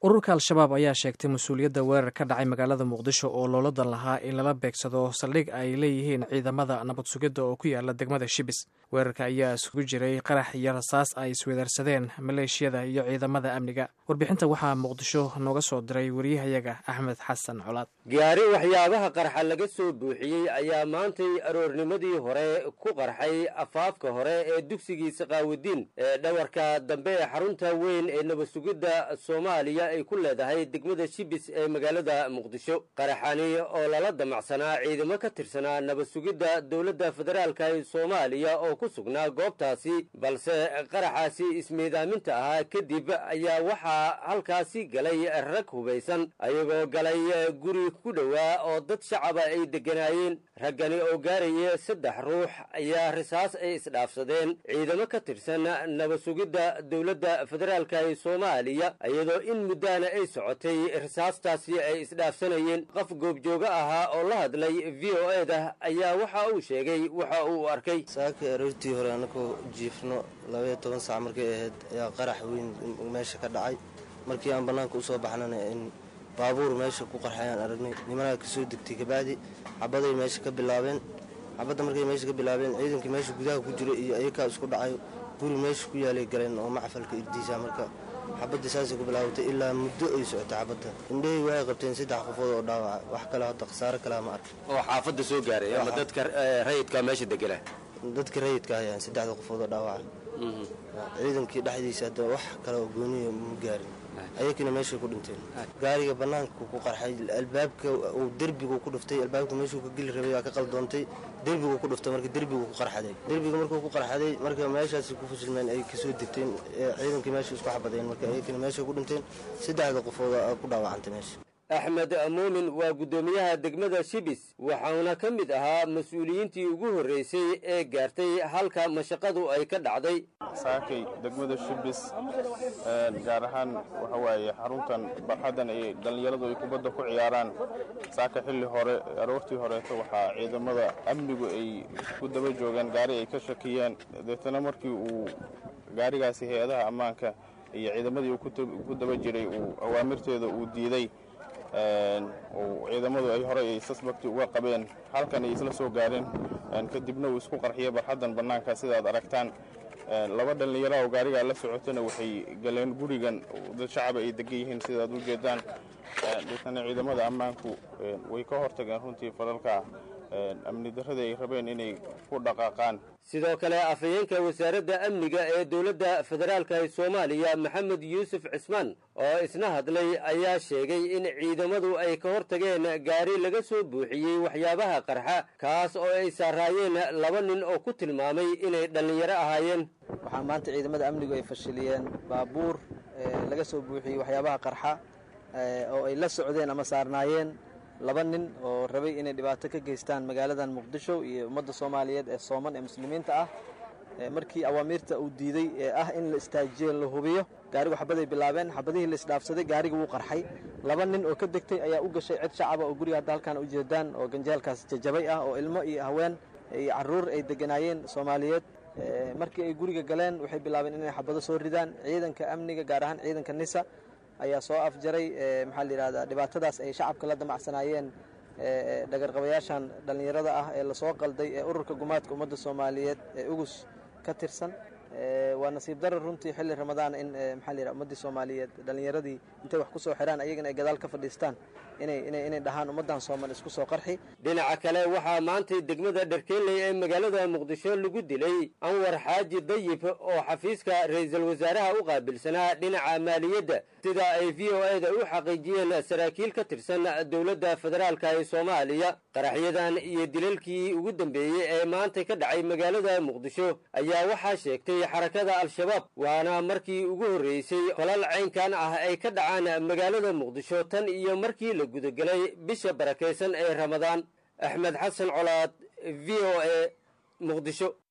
ururka al-shabaab ayaa sheegtay mas-uuliyadda weerar ka dhacay magaalada muqdisho oo looladan lahaa in lala beegsado saldhig ay leeyihiin ciidamada nabad sugidda oo ku yaala degmada shibis weerarka ayaa isugu jiray qarax iyo rasaas ay iswedaarsadeen maleeshiyada iyo ciidamada amniga warbixinta waxaa muqdisho nooga soo diray wariyahayaga axmed xasan colaad gaari waxyaabaha qarxa laga soo buuxiyey ayaa maantay aroornimadii hore ku qarxay afaafka hore ee dugsigii saqaawudiin ee dhawarka dambe ee xarunta weyn ee nabad sugidda soomaaliya ay ku leedahay degmada shibis ee magaalada muqdisho qaraxani oo lala damacsanaa ciidamo ka tirsanaa nabad sugidda dowladda federaalka ee soomaaliya oo ku sugnaa goobtaasi balse qaraxaasi ismiidaaminta ahaa kadib ayaa waxaa halkaasi galay rag hubaysan ayagoo galay guri ku dhowaa oo dad shacaba ay degganaayeen raggani oo gaaraya saddex ruux ayaa risaas ay isdhaafsadeen ciidamo ka tirsan nabad sugidda dowladda federaalka ee soomaaliya iyadoo in muddaana ay socotay risaastaasi ay isdhaafsanayeen qof goobjooga ahaa oo la hadlay v o e da ayaa waxa uu sheegay waxa uu arkay saakii aroortii hore anakoo jiifno labaiyo toban saac markay ahayd ayaa qarax weyn meesha ka dhacay markii aan bannaanka usoo baxnana in baabuur meesha ku qarxayaan aragnay nimanaa kasoo degtay kabacdi xabaday meesha ka bilaabeen xabadda markay meesha ka bilaabeen ciidankii meesha gudaha ku jira iyo ayakaa isku dhacay guri meesha ku yaalay galeen oo macfalka irdiisa marka xabadda saasay ku bilaabatay ilaa muddo ay socotay xabadda indhahey waxay qabteen saddex qofood oo dhaawaca wax kale hadda khasaare kalea ma arka oo xaafadda soo gaaray ama dadka rayidka meesha degela dadka rayidka ayaan saddexda qofood oo dhaawaca ciidankii dhexdiisa hadda wax kale oo gooniya ma gaarin ayakina meeshay ku dhinteen gaariga bannaanka ku qarxay albaabka uu derbigu ku dhuftay albaabka meeshuu ka geli rabay waa ka qaldoontay derbigu ku dhuftay marka derbigu ku qarxaday derbiga markuu ku qarxaday marka meeshaasi ku fashilmeen ay kasoo degteen ciidankii meesha isku xabadeen marka ayakina meeshay ku dhinteen saddexda qofood ku dhaawacantay meesha axmed muumin waa guddoomiyaha degmada shibis waxauna ka mid ahaa mas-uuliyiintii ugu horreysay ee gaartay halka mashaqadu ay ka dhacday saakay degmada shibis gaar ahaan waxa waaye xaruntan barxaddan ay dhallinyaradu ay kubadda ku ciyaaraan saaka xilli hore aroortii horeeto waxaa ciidamada amnigu ay ku daba joogeen gaari ay ka shakiyeen deetana markii uu gaarigaasi hay-adaha ammaanka iyo ciidamadii uu ku daba jiray uu awaamirteeda uu diiday ciidamadu ay horey ay sasbakti uga qabeen halkan ay isla soo gaareen kadibna uu isku qarxiyay barxaddan bannaanka sidaad aragtaan laba dhallinyaro oo gaarigaa la socotana waxay galeen gurigan dad shacaba ay degan yihiin sidaad u jeedaan deetana ciidamada ammaanku way ka hortageen runtii falalka amni darradii ay rabeen inay ku dhaqaaqaan sidoo kale afhayeenka wasaaradda amniga ee dowladda federaalka ee soomaaliya maxamed yuusuf cismaan oo isna hadlay ayaa sheegay in ciidamadu ay ka hortageen gaari laga soo buuxiyey waxyaabaha qarxa kaas oo ay saaraayeen laba nin oo ku tilmaamay inay dhallinyaro ahaayeen waxaa maanta ciidamada amnigu ay fashiliyeen baabuur laga soo buuxiyey waxyaabaha qarxa oo ay la socdeen ama saarnaayeen laba nin oo rabay inay dhibaato ka geystaan magaaladan muqdisho iyo ummadda soomaaliyeed ee sooman ee muslimiinta ah markii awaamiirta uu diiday ee ah in la istaajiyo la hubiyo gaarigu xabaday bilaabeen xabadihii la isdhaafsaday gaariga wuu qarxay laba nin oo ka degtay ayaa u gashay cid shacaba oo guriga hadda halkaan ujeedaan oo ganjeelkaas jajabay ah oo ilmo iyo haween iyo carruur ay deganaayeen soomaaliyeed markii ay guriga galeen waxay bilaabeen inay xabado soo ridaan ciidanka amniga gaar ahaan ciidanka nisa ayaa soo afjaray maxaa la yidhahdaa dhibaatadaas ay shacabka la damacsanaayeen dhagarqabayaashan dhallinyarada ah ee lasoo qalday ee ururka gumaadka ummadda soomaaliyeed ee ugus ka tirsan waa nasiib darar runtii xilli ramadaan in maxaa la yidhaha ummaddii soomaaliyeed dhallinyaradii intay wax ku soo xidhaan ayagana ay gadaal ka fadhiistaan inay inay inay dhahaan ummaddan sooman isku soo qarxi dhinaca kale waxaa maantay degmada dharkeeley ee magaalada muqdisho lagu dilay anwar xaaji dayib oo xafiiska ra-iisul wasaaraha u qaabilsanaa dhinaca maaliyadda sida ay v o e da u xaqiijiyeen saraakiil ka tirsan dowladda federaalka ee soomaaliya qaraxyadan iyo dilalkii ugu dambeeyey ee maantay ka dhacay magaalada muqdisho ayaa waxaa sheegtay xarakada al-shabaab waana markii ugu horreysay falal caynkan ah ay ka dhacaan magaalada muqdisho tan iyo markii la gudagelay bisha barakaysan ee ramadaan axmed xasan colaad v o e muqdisho